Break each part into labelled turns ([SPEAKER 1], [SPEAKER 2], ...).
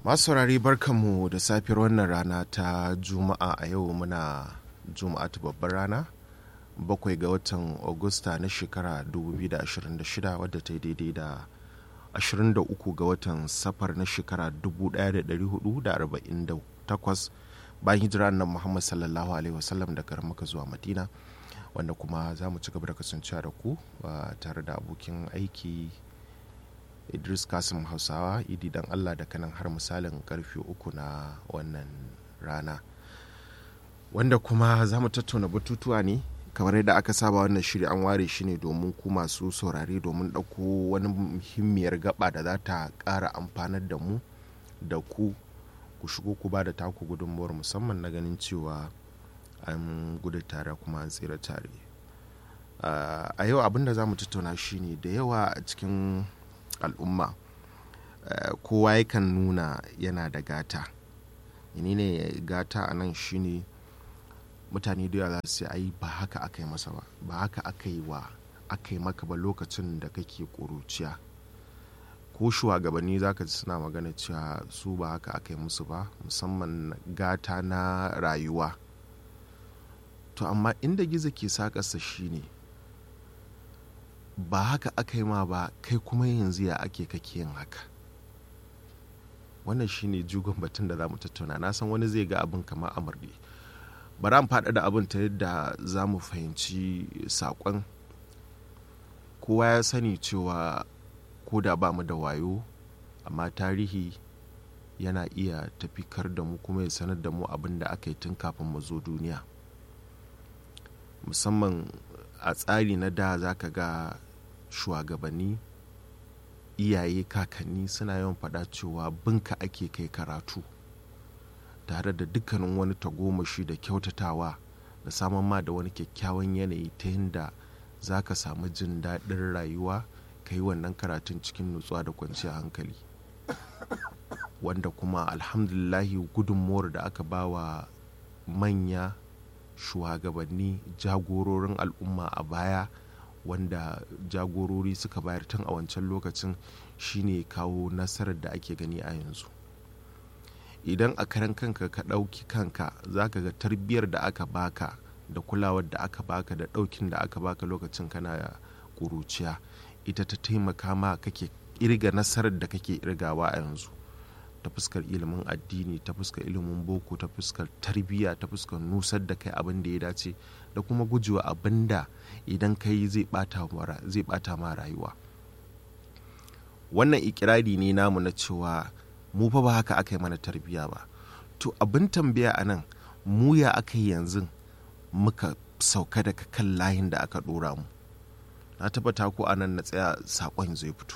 [SPEAKER 1] masu saurari barkanmu da safiyar wannan rana ta juma'a a yau muna juma'a ta babbar rana bakwai ga watan augusta na shekara 2026 wadda ta yi daidai da 23 ga watan safar na shekara 1448 bayan hijira nan muhammad sallallahu alaihi wasallam daga maka zuwa madina wanda kuma za mu ci gaba da kasancewa da ku tare da abokin aiki idris kasim hausawa idi dan allah da kanan har misalin karfe uku na wannan rana wanda kuma za mu tattauna batutuwa ne kamar yadda aka saba wannan shiri an ware shi ne domin ku masu saurare domin ɗauko wani muhimmiyar gaba da za ta ƙara amfanar da mu da ku ku shigo ku ba da taku gudunmuwar musamman na ganin cewa an gudu tare kuma an tsira tare a yau abin da za mu tattauna shine da yawa a cikin al'umma kowa yakan nuna yana da gata ne gata a nan shine mutane da yawa za su ai ba haka aka yi masa ba ba haka aka yi wa aka yi maka ba lokacin da kake ƙuruciya ko shugabanni za ka ji suna magana cewa su ba haka aka yi musu ba musamman gata na rayuwa to amma inda gizo ke sakarsa shine ba haka aka yi ma ba kai kuma yanzu ya ake kake yin haka wannan shine jugon batun da za mu tattauna na san wani zai ga abin kamar amurɗe bari an faɗa da abin ta yadda za mu fahimci saƙon kowa ya sani cewa ko da ba mu da wayo amma tarihi yana iya tafikar da mu kuma ya sanar da mu abin da aka yi tun kafin mu zo duniya musamman a tsari na da za ka ga shugabanni iyaye kakanni suna yawan faɗa cewa binka ake kai karatu tare da dukkanin wani tagomashi da kyautatawa da samun ma da wani kyakkyawan yanayi ta yadda za ka samu jin daɗin rayuwa ka yi wannan karatun cikin nutsuwa da kwanciyar hankali wanda kuma alhamdulillahi gudunmuwar da aka ba wa manya shugabanni jagororin al'umma a baya wanda jagorori suka bayar tun a wancan lokacin shine kawo nasarar da ake gani a yanzu idan a karan kanka ka ɗauki kanka za ka ga tarbiyyar da aka baka da kulawar da aka baka da ɗaukin da aka baka lokacin kana ƙuruciya ita ta taimaka ma kake irga nasarar da kake irgawa a yanzu ta fuskar ilimin addini ta fuskar ilimin boko ta fuskar tarbiyya ta fuskar nusar da kai abin da ya dace da kuma gujewa abin da idan ka yi zai bata ma rayuwa wannan ikirari ne namu na cewa mu fa ba haka aka yi mana tarbiyya ba to abin tambaya a nan mu ya aka yi yanzu muka sauka daga kan layin da aka dora mu na tabbata ko a nan na tsaya saƙon zai fito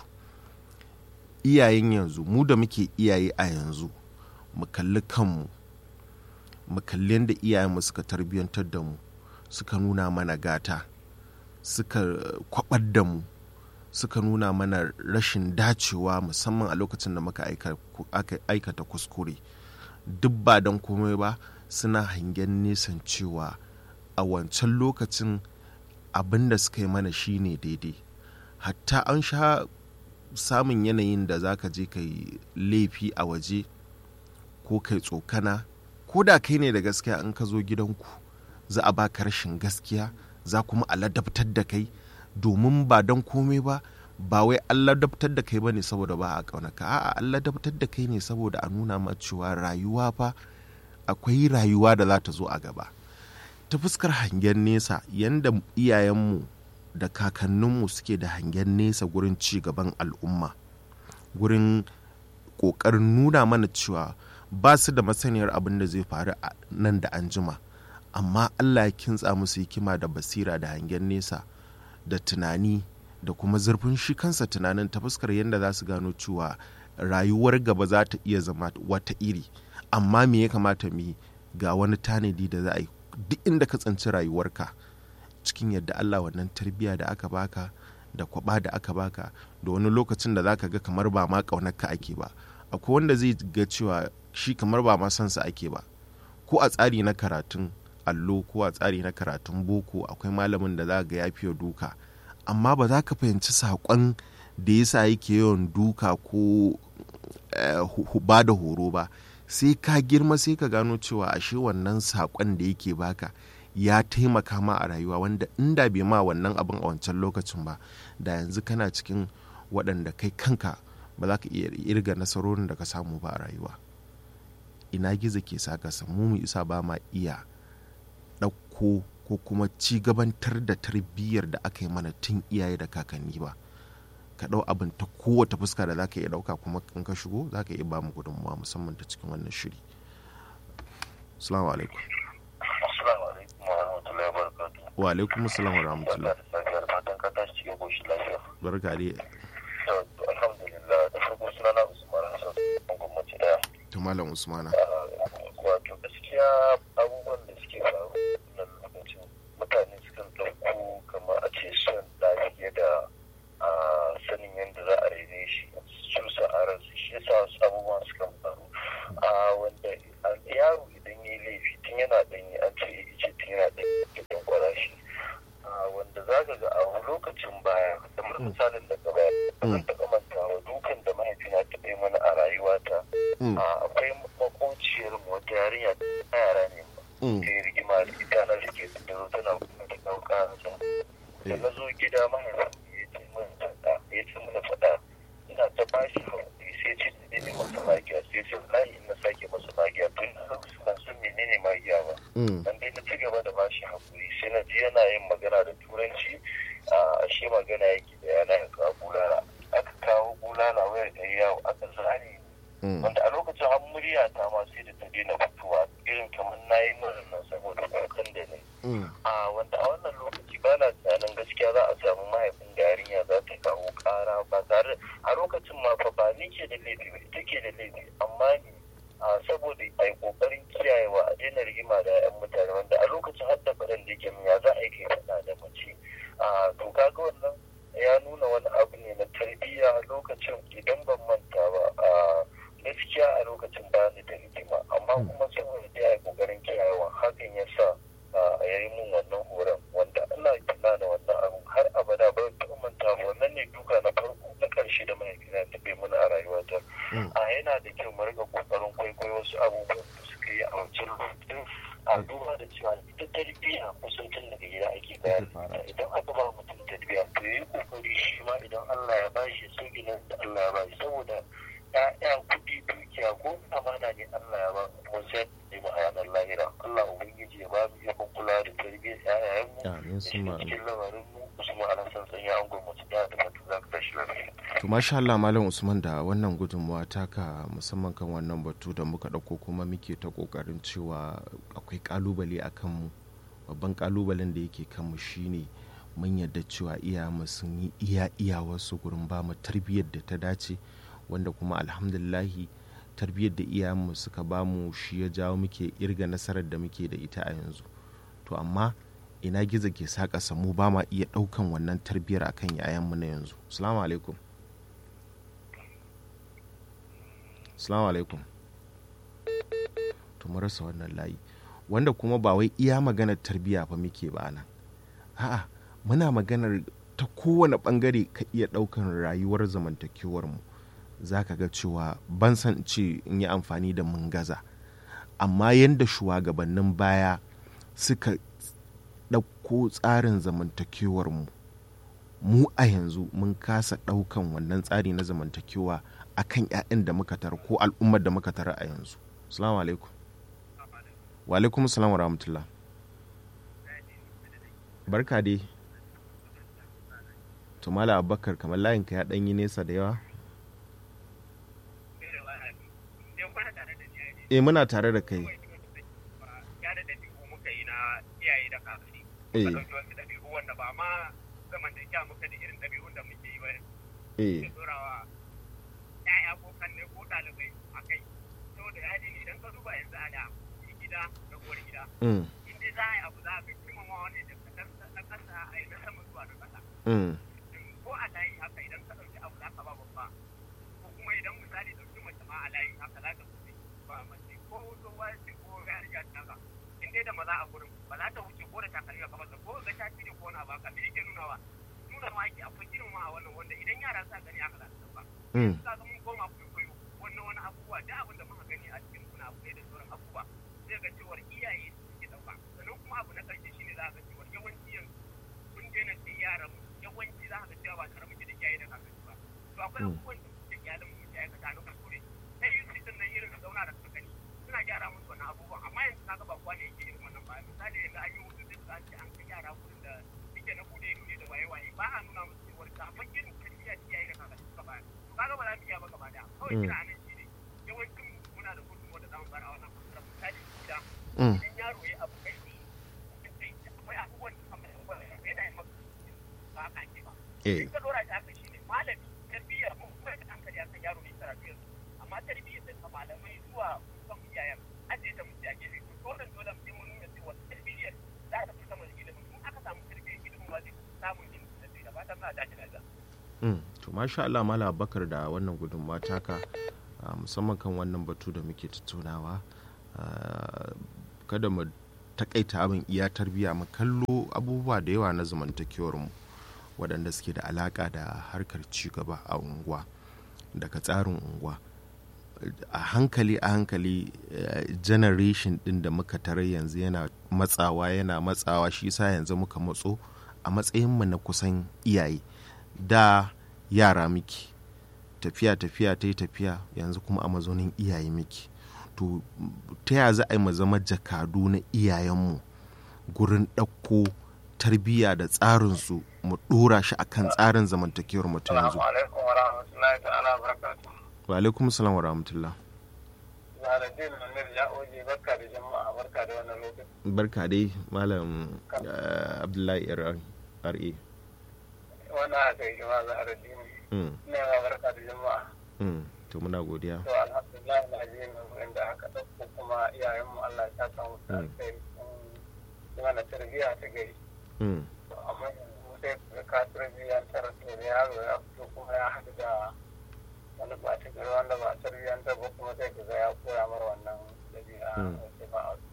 [SPEAKER 1] iyayen yanzu mu da muke iyaye a yanzu mu kalli kanmu mu kalli yadda iyayenmu suka tarbiyyantar da mu suka nuna mana gata suka kwabar da mu suka nuna mana rashin dacewa musamman a lokacin da muka aikata kuskure duk ba don komai ba suna hangen nesan cewa a wancan lokacin abin da suka yi mana shine daidai hatta an sha samun yanayin da za ka je ka yi laifi a waje ko kai tsokana ko da kai ne da gaskiya in ka zo gidanku za a baka rashin gaskiya za kuma a ladabtar da kai domin ba don komai ba ba wai an ladabtar da kai ba ne saboda ba a ƙaunaka a'a an ladabtar da kai ne saboda a nuna ma cewa rayuwa fa akwai rayuwa da za ta zo a gaba ta fuskar hangen nesa yanda iyayenmu da kakanninmu suke da hangen nesa gurin ci gaban al'umma gurin ƙoƙarin nuna mana cewa ba su da masaniyar abin da zai faru nan da an jima amma allah ya kintsa musu hikima da basira da hangen nesa da tunani da kuma zurfin shi kansa tunanin ta fuskar yadda za su gano cewa rayuwar gaba za ta iya zama wata iri amma me ya kamata mu ga wani tanadi da za a yi duk inda ka tsanci rayuwarka cikin yadda Allah wannan tarbiyya da aka baka da kwaba da aka baka da wani lokacin da zaka ga kamar ba ma ƙaunarka ake ba akwai wanda zai ga cewa shi kamar ba ma sansa ake ba ko a tsari na karatun allo ko a tsari na karatun boko akwai malamin da za ga ya fiye duka amma ba za ka fahimci saƙon da yasa yake yawan duka ko ba da horo ba sai ka girma sai ka gano cewa ashe wannan saƙon da yake baka ya taimaka ma a rayuwa wanda inda bai ma wannan abin a wancan lokacin ba da yanzu kana cikin waɗanda kai kanka ba za ka iya irga nasarorin da ka samu ba a rayuwa ina gizo ke saka samu mu isa ba ma iya ɗauko ko kuma ci gabantar da tarbiyyar da aka yi mana tun iyaye da kakanni ba ka ɗau abin ta kowace fuska da za ka iya ɗauka kuma in ka shigo za ka iya ba mu gudunmawa musamman ta cikin wannan shiri assalamu alaikum wa alaikum assalam wa rahmatullah barka dai
[SPEAKER 2] alhamdulillah da farko suna na usman hassan gwamnati daya
[SPEAKER 1] ta malam usmana
[SPEAKER 2] wato gaskiya abubuwan da suke faru nan lokacin mutane sukan ɗauko kamar a ce son da fiye da sanin yadda za a rene shi su sa'arar su shi yasa wasu abubuwan sukan faru wanda yaro idan ya yi laifi tun yana ɗanyi an ce ice tun yana ɗanyi da kwara shi wanda za ka ga a lokacin baya kamar misalin daga baya zan taɓa mantawa dukan da mahaifina ta bai mana a rayuwata akwai makociyar mu wata yarinya ta yara ne ta yi rigima da ita na rike su da zo tana kuma da ɗauka da na zo gida mahaifin ya ce min faɗa ya ce mana faɗa ina ta bashi haƙuri sai ce da ne masa magiya sai ce wallahi in na sake masa magiya tun na lokacin ban san menene magiya ba dan dai na ci gaba da bashi haƙuri sai na ji yana yin magana da turanci a shi magana yake da yana yin kawo bulala aka kawo bulala wayar da yawo aka zane wanda a lokacin an murya ta ma sai da ta daina fitowa irin kamar na yi nan saboda kukan da ne a wanda a wannan lokaci ba na tunanin gaskiya za a samu mahaifin da yarinya za ta kawo kara ba tare a lokacin ma fa ba ni ke da laifi ba ita ke da laifi amma ni saboda a yi kokarin kiyayewa a daina rigima da 'yan mutane wanda a lokacin har da faɗan da yake ya za a yi kai faɗa da mace to kaga wannan ya nuna wani abu ne na tarbiyya lokacin idan ban manta ba a gaskiya a lokacin ba ni da rigima amma kuma saboda da ya yi kokarin kiyayewa hakan ya sa a yayi mun wannan horon wanda ina tunanin wannan abu har abada ba ta manta ba wannan ne duka na farko na karshe da mahaifina ta bai mana a rayuwata a yana da kyau mu riga kokarin kwaikwayo wasu abubuwan da suka yi a wancan lokacin a duba da cewa ita tarbiyya kusan tun daga gida ake bayar idan aka ba mutum tarbiyya to yi kokari shi ma idan Allah ya bashi sai gidan da Allah ya bashi saboda ya'ya kuɗi dukiya ko amana ne Allah ya ba mu sai ne mu ayanar lahira Allah ubangiji ya ba mu ikon kula da tarbiyyar ƴaƴayen mu da cikin lamarin mu Usman Alhassan sanya an gwamnati da da fatu za ka tashi lafiya.
[SPEAKER 1] to masha Allah malam Usman da wannan gudunmawa taka musamman kan wannan batu da muka ɗauko kuma muke ta ƙoƙarin cewa akwai ƙalubale a kanmu babban ƙalubalen da yake kanmu shine mun yadda cewa iyayenmu sun yi iya iyawarsu gurin ba mu tarbiyyar da ta dace wanda kuma alhamdulillahi tarbiyyar da iyayenmu suka bamu shi ya jawo muke irga nasarar da muke da ita a yanzu to amma ina gizo ke saka mu ba ma iya ɗaukan wannan tarbiyyar akan yayanmu na yanzu salamu alaikum salamu alaikum to rasa wannan layi wanda kuma ba wai iya maganar tarbiyya fa muke ba nan a'a muna maganar ta kowane bangare ka iya ɗaukan rayuwar zamantakewar mu za ka ga cewa ban san ce in yi amfani da mun gaza amma yadda shugabannin baya suka ɗauko tsarin zamantakewar mu mu a yanzu mun kasa ɗaukan wannan tsari na zamantakewa a kan 'ya'yan da muka tara ko al'ummar da muka tara a yanzu salamu alaikum wa alaikum salam wa rahmatullah barka dai tumala abubakar kamar layinka ya ɗanyi nesa da yawa eh muna tare da kai eh
[SPEAKER 3] wanda ba ma zamantakewa muka da irin ɗabi'un da muke yi ba
[SPEAKER 1] eh
[SPEAKER 3] dorawa ya'ya ko kanne ko ɗalibai a kai saboda ya ne idan ka duba yanzu a da gida da uwar gida
[SPEAKER 1] mm,
[SPEAKER 3] in dai za a yi abu za a ga girmama wani da na kasa a yi na sama zuwa na kasa
[SPEAKER 1] mm,
[SPEAKER 3] ko a layi haka idan ka ɗauki abu za ka ba babba ko kuma idan misali ɗauki mace ma a layi haka za ka wuce ba mace ko tsohuwa ce ko yarinya ta haka in dai da maza a gurin ba za ta wuce ko da takalmi a kafarsa ko ga ta cire ko wani abu haka me yake nunawa nuna ma ake akwai girmama a wannan wanda idan yara sa gani haka za su ba
[SPEAKER 1] mm,
[SPEAKER 3] ka ga mun koma kwaikwayo wannan duk abin da muka gani a cikin kuna abu da sauran abubuwa zai ga cewar iyaye suke ɗauka sannan kuma abu na ƙarshe shine za ka ga cewar yawanci yanzu sun daina sai yaran mu yawanci za ka ga cewa ba tare muke da iyaye da kakanni ba to akwai abubuwan da suke iyalin mu ke aikata na kuskure sai yin sitin nan irin zauna da kakanni suna gyara musu wannan abubuwan amma yanzu kaga ba kowa ne yake irin wannan ba misali yanzu an yi hutu sai ka ce an kai yara wurin da suke na bude ido ne da waye waye ba a nuna musu cewar kafin irin tarbiyya ta iyaye da kakanni suka bayar to kaga ba za mu iya ba gaba daya kawai kira anan shi ne yawancin muna da gudunmuwa da zamu bayar a wannan fasara misali gida idan yaro ya abu kai ne akwai abubuwan da kamar yawan da yana yin maka ba haka ake ba in ka dora shi haka shi ne malami tarbiyya mun kuma da hankali akan yaro ne karatu yanzu amma tarbiyyar da malamai zuwa kan iyayen ajiye ta mutu a gefe to dole dole sai mun nuna cewa tarbiyyar za ta fi sama da ilimin in aka samu tarbiyyar ilimin ba zai samun ilimin da fatan za a dace da
[SPEAKER 1] to masha Allah mala bakar da wannan gudunmawa taka musamman kan wannan batu da muke tattaunawa kada mu takaita abin iya tarbiyya mu kallo abubuwa da yawa na zamantakewar mu waɗanda suke da alaƙa da harkar cigaba a unguwa daga tsarin unguwa a hankali a hankali generation ɗin da muka tarar yanzu yana matsawa yana matsawa shi sa yanzu muka matso a matsayinmu na kusan iyaye da yara miki tafiya tafiya ta yi tafiya yanzu kuma a mazaunin iyaye miki to ta ya za a yi mu zama jakadu na iyayenmu gurin ɗauko tarbiyya da tsarinsu mu ɗora shi a kan tsarin zamantakewar mu ta yanzu wa alaikum salam wa rahmatullah barka dai malam abdullahi ra
[SPEAKER 4] wannan haka yi jama'a za a radini ne ma barka da jama'a
[SPEAKER 1] to muna godiya
[SPEAKER 4] to alhamdulillah na ji min da aka ɗauko kuma iyayenmu Allah ya saka musu alkhairi sun mana tarbiyya ta gari amma yanzu sai ka ka tarbiyyantar da yaro ya fito kuma ya haɗu da wani ɓata gari wanda ba tarbiyyantar ba kuma sai ka ga ya koya mara wannan ɗabi'a wace ba a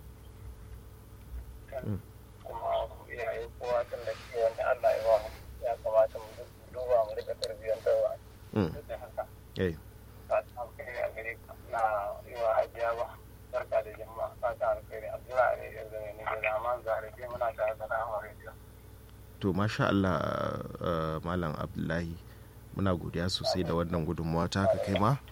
[SPEAKER 4] kuma iyaye kowa tun da ke wanda Allah ya ba mu ya kamata mu duba mu rika tarbiyyantarwa duk da haka fata alkhairi a gare ka na yi wa hajiya ba barka da jama'a fata alkhairi abdullahi ne ya zama ne da zaman zarafi muna tare da rahama radio
[SPEAKER 1] to masha Allah malam abdullahi muna godiya sosai da wannan gudunmawa ta ka kai ma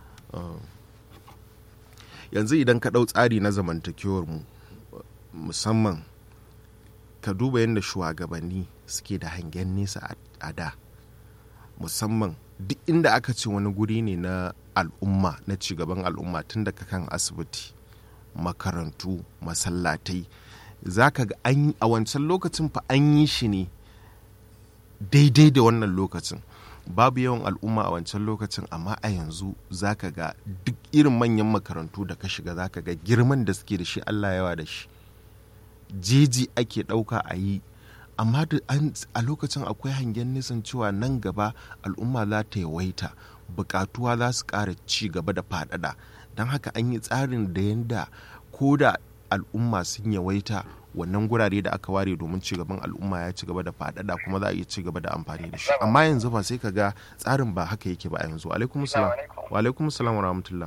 [SPEAKER 1] yanzu idan ka ɗau tsari na zamantakewar mu musamman ka duba yadda shugabanni suke da hangen nesa a da musamman duk inda aka ce wani guri ne na al'umma na cigaban al'umma tun daga kan asibiti makarantu masallatai za ka ga a wancan lokacin fa an yi shi ne daidai da wannan lokacin babu yawan al'umma a wancan lokacin amma a yanzu za ka ga duk irin manyan makarantu da ka shiga za ka ga girman da suke da shi allah yawa da shi jeji ake ɗauka a yi amma a lokacin akwai hangen nisan cewa nan gaba al'umma za ta yawaita bukatuwa za su ƙara ci gaba da faɗaɗa don haka an yi tsarin da yadda ko da al'umma sun yawaita wannan gurare da aka ware domin ci gaban al'umma ya ci gaba da faɗaɗa kuma za a iya ci gaba da amfani da shi amma yanzu ba sai ka ga tsarin ba haka yake ba a yanzu alaikum salam wa alaikum salam wa rahmatullah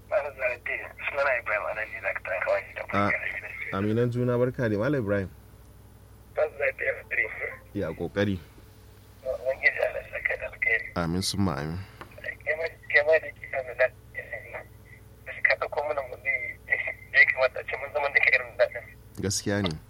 [SPEAKER 1] aminan juna barka da malam ibrahim ya kokari amin sun ma amin gaskiya ne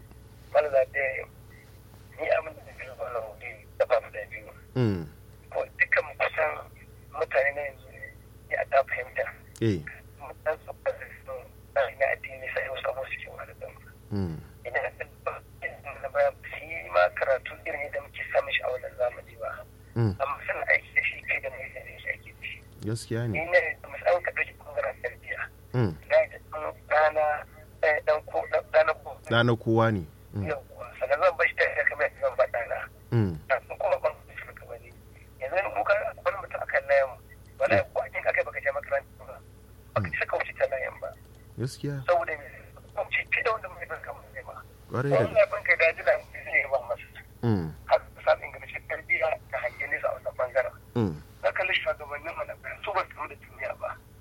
[SPEAKER 4] dukkan kusan mutane na yanzu ya ta fahimta mutan su na addini sai wasu abubuwa suke wa da idan na baya shi ma karatu irin yadda muke samun shi a wannan zamani ba amma sanin aiki da shi kai da mai da shi aiki da shi
[SPEAKER 1] gaskiya ne
[SPEAKER 4] ni ne musamman ka ɗauki ɓangaren tarbiyya da ya ɗan ɗana ɗan ko ɗana ko
[SPEAKER 1] ɗana kowa ne
[SPEAKER 4] yawwa sannan zan bashi tafiya kamar yadda zan ba ɗana kafin kuma ban su suka bane yanzu ni kuka wani mutum akan layan wala ko a kinka kai baka je makaranta ba baka ci saka wuce ta layan ba
[SPEAKER 1] gaskiya
[SPEAKER 4] saboda me wuce ce da wanda mai ban kamar ne ma
[SPEAKER 1] ƙwarai da
[SPEAKER 4] wannan ban kai daji da zai ba masa har ka samu ingancin tarbiyya ta hangen nesa a wannan bangaren na kalli shugabannin mu na bayan su ba su da duniya ba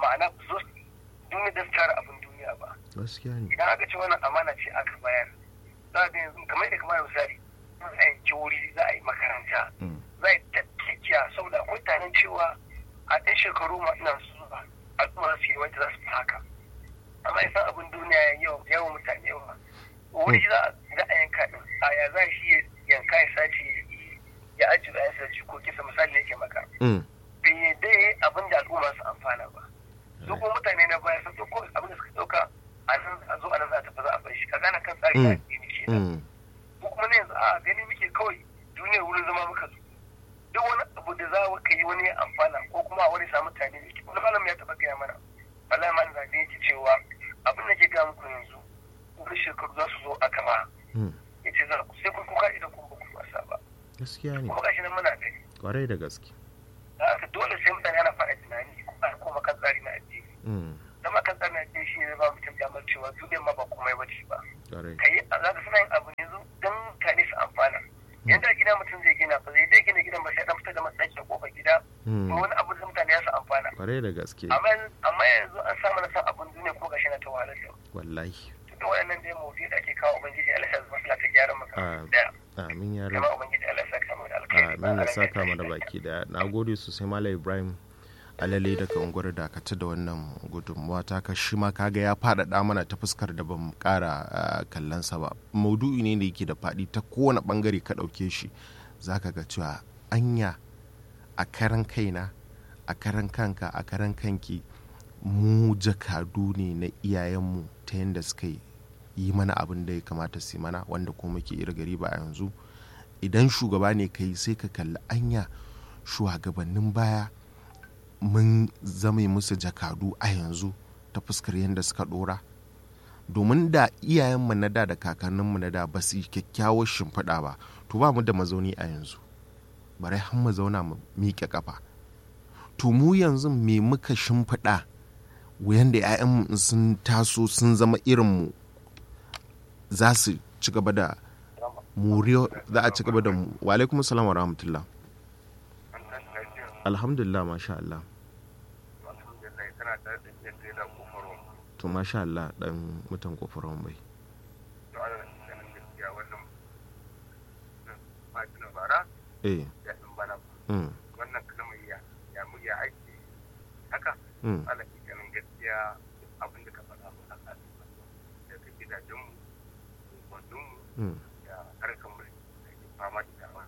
[SPEAKER 2] ma'ana su zo duniya da su tara abin duniya ba
[SPEAKER 1] gaskiya ne
[SPEAKER 2] idan aka ce wannan amana ce aka bayar za a ga yanzu kamar yadda kamar misali za a yanki wuri za a yi makaranta za a yi tattakiya saboda akwai tanin cewa a ɗan shekaru ma ina zuwa al'umma su yi wanda za su fi haka amma isan abin duniya yawan mutane yawa wuri za a yanka ɗin a ya za shi yanka ya sace ya ajiye da ya ko kisa misali ne ke maka bai yadda ya yi abin da al'umma su amfana ba su kuma mutane na baya sun ɗauko abin da suka ɗauka a nan a zo a nan za a tafi za a bar shi ka gane kan tsari na addini ke ko kuma na yanzu a gani muke kawai duniyar wurin zama muka zo duk wani abu da za ka yi wani amfana ko kuma wani samu mutane ne wani malam ya taɓa gaya mana wallahi malam zaɓe yake cewa abin da ke ga muku yanzu wani shekaru za su zo a gaba ya ce za ku sai kun kuka idan kun ba ku wasa ba
[SPEAKER 1] gaskiya ne
[SPEAKER 2] kuma gashi nan muna gani
[SPEAKER 1] kwarai da gaske
[SPEAKER 2] da haka dole sai mutane ana faɗa tunani kuma a koma kan tsari na addini zama kan tsari na addini shi ne ba mutum damar cewa duniyar ma ba komai ba ce ba ka yi za ka suna yin abu ne don mutane su amfana yanzu a gida mutum zai gina ba zai dai gina gidan ba sai dan fitar da matsakin kofar gida ko wani abu da mutane ya su amfana
[SPEAKER 1] kwarai da gaske
[SPEAKER 2] amma yanzu an samu na san abin duniya ko gashi na ta wahalar da
[SPEAKER 1] wallahi
[SPEAKER 2] duk waɗannan dai mawudi da ake kawo ubangiji Allah ya zama ta gyara maka daya
[SPEAKER 1] amin ya
[SPEAKER 2] rabu ubangiji Allah ya saka mu da alkhairi
[SPEAKER 1] amin ya saka mu da baki daya nagode sosai malam Ibrahim alale daga unguwar dakata da wannan gudunmuwa ta ka shi ma kaga ya faɗaɗa mana ta fuskar da ban ƙara kallonsa ba maudu'i ne da yake da faɗi ta kowane ɓangare ka ɗauke shi za ka ga cewa anya a karan kaina a karan kanka a karan kanki mu jakadu ne na iyayenmu ta yadda suka yi mana abin da ya kamata su mana wanda kuma muke gari ba a yanzu idan shugaba ne kai sai ka kalli anya shugabannin baya mun zama musu jakadu a yanzu ta fuskar yadda suka dora domin da iyayenmu na da da kakanninmu na da ba su yi kyakkyawar shimfiɗa ba to ba mu da mazauni a yanzu bari har mu zauna mu miƙe ƙafa to mu yanzu me muka shimfiɗa yadda 'ya'yanmu sun taso sun zama irinmu za su ci gaba da muriyo za a ci gaba da mu wa alaikum salam wa rahmatullah alhamdulillah masha Allah to masha Allah dan mutan kofaron bai eh
[SPEAKER 4] wannan kalmar ya ya mu ya aiki haka ala ganin gaskiya abin da ka faɗa mu haka da ka gidajen mu kwandon mu da harkar mu da ke fama da dama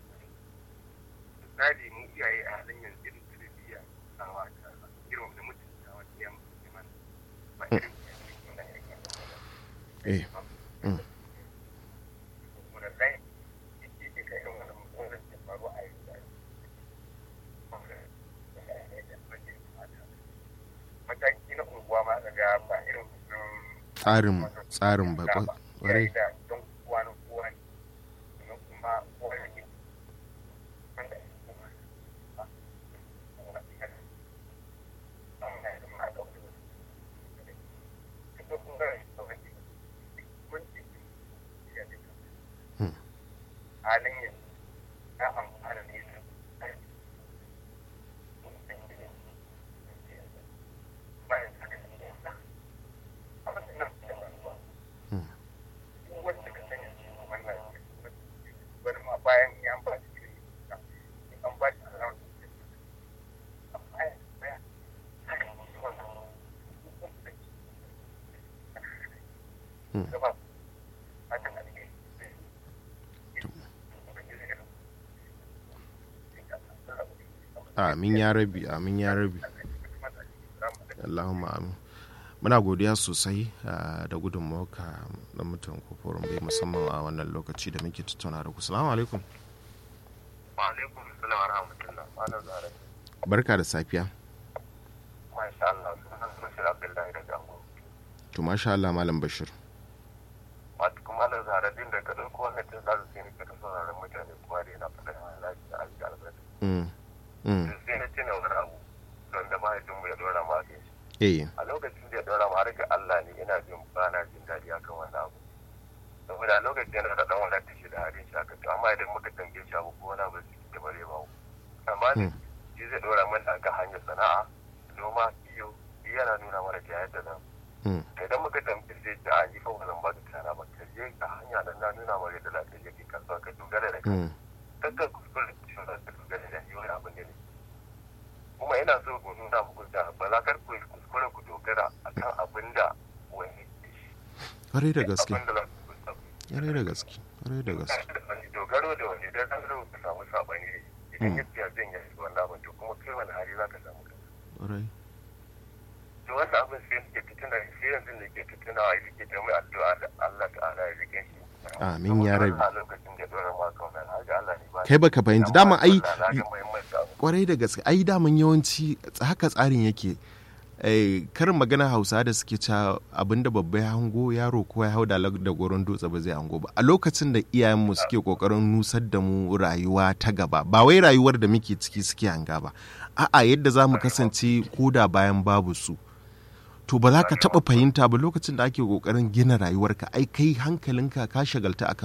[SPEAKER 4] misali mu iyaye a halin yanzu irin tarbiyya a wata irin da mutum da wata yan mutum ba irin
[SPEAKER 1] eh tsarin tsarin ba kwarai
[SPEAKER 4] halin yanzu na amfana ne bayan ya ba shi an ba shi alawar
[SPEAKER 1] amin ya rabi amin ya rabi Allahumma amin muna godiya sosai da gudunmawarka da mutum koforin bai musamman a wannan lokaci da muke tattauna da ku salamu alaikum
[SPEAKER 2] alaikum salam wa rahmatullah malam zara
[SPEAKER 1] barka da safiya
[SPEAKER 2] masha Allah sunan bashir abdullahi daga ango
[SPEAKER 1] to masha Allah malam bashir
[SPEAKER 2] wato kuma malam zara din da ka dauko wannan tun da sai ka ta sauraron mutane kuma da yana faɗa lafiya a cikin albarka
[SPEAKER 1] mm mm
[SPEAKER 2] sai na tuna wani abu don da mahaifinmu ya dora ma kai
[SPEAKER 1] eh
[SPEAKER 2] a lokacin da ya dora ma har ga Allah ne ina jin ba na jin daɗi akan wannan abu saboda a lokacin yana da ɗan wadata shi da halin shi aka to amma idan muka tambaye shi abu ko wani abu zai bare ba amma ne shi zai dora mana ga hanyar sana'a noma iyo yana nuna mana ga yadda nan
[SPEAKER 1] Mm.
[SPEAKER 2] idan muka tambaye zai ce a yi fa wannan ba ka tana ba ka je ka hanya nan na nuna maka yadda za ka je ka kasuwa ka dogara da kai
[SPEAKER 1] Mm.
[SPEAKER 2] kakkan kuskure da cewa za ka dogara da ni wani abin da ne kuma yana so ku nuna muku da ba za ka ku kuskure ku dogara akan abin da wani ke shi
[SPEAKER 1] Kwarai da gaske.
[SPEAKER 2] abin da za ku kuskure
[SPEAKER 1] Kwarai da gaske. Kwarai da gaske.
[SPEAKER 2] dogaro da wani idan ka zo ka samu sabani idan ya fiya zan yi wannan abin to kuma kai wani hali za ka samu kanka
[SPEAKER 1] Kwarai.
[SPEAKER 2] to wannan abin sai nake fitina sai yanzu ne ke fitina a yake da mai addu'a da Allah ta'ala ya rike shi
[SPEAKER 1] Amin ya rabi.
[SPEAKER 2] a lokacin da dora ma kauna har ga Allah ne ba
[SPEAKER 1] Kai baka fahimci dama ai
[SPEAKER 2] na ga muhimmanci abu
[SPEAKER 1] kwarai da gaske ai daman yawanci haka tsarin yake Eh, karin magana hausa da suke ca abinda babba ya hango yaro ko ya hau da lag- da goron dutse ba zai hango ba a lokacin da iyayenmu suke kokarin nusar da mu rayuwa ta gaba ba wai rayuwar da muke ciki suke hanga ba a'a yadda za mu kasance koda bayan babu su to ba za ka taɓa fahimta ba lokacin da ake kokarin gina rayuwarka ai kai hankalinka ka shagalta akan